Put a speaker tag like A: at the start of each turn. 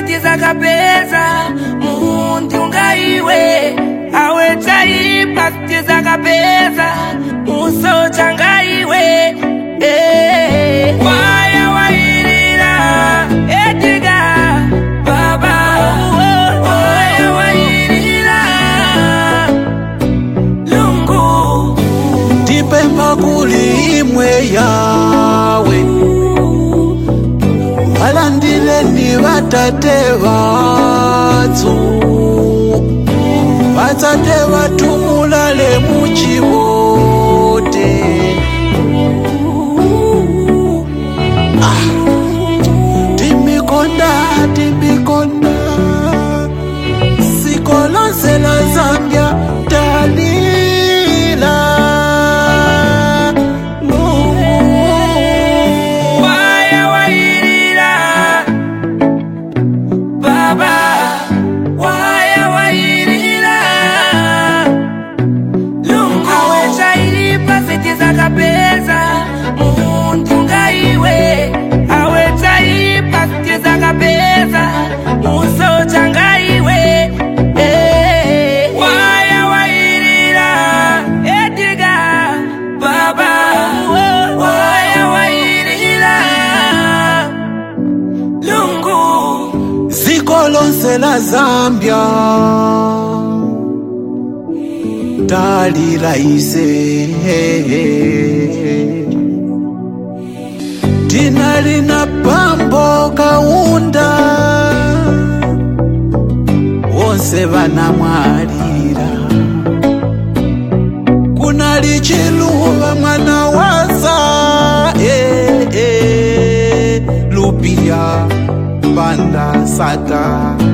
A: sitizakapeza mundi ungaiwe awe chaipa sitizakapeza musocha ngaiwe eh. waya wairira ediga baba waya wairira lungu
B: tipempha kuli imwe yawe alandileni vatate vathu vatsate vathu mulale muchivote ah. timikonda timikonda siko lonse la zambia talila Mungu.
A: waya wairira baba waya wairira lungu awe chairipa sitizakapeza mundi ungaiwe awe chaipa sitizakapeza musocha ngaiwe eh. waya wairira ediga baba waya wairira lungu
B: ziko lonse la zambia talila ise tina lina pambo kaunda wonse vanamwalira kuna lichiluva mwana waza eh, eh, lupia panda sata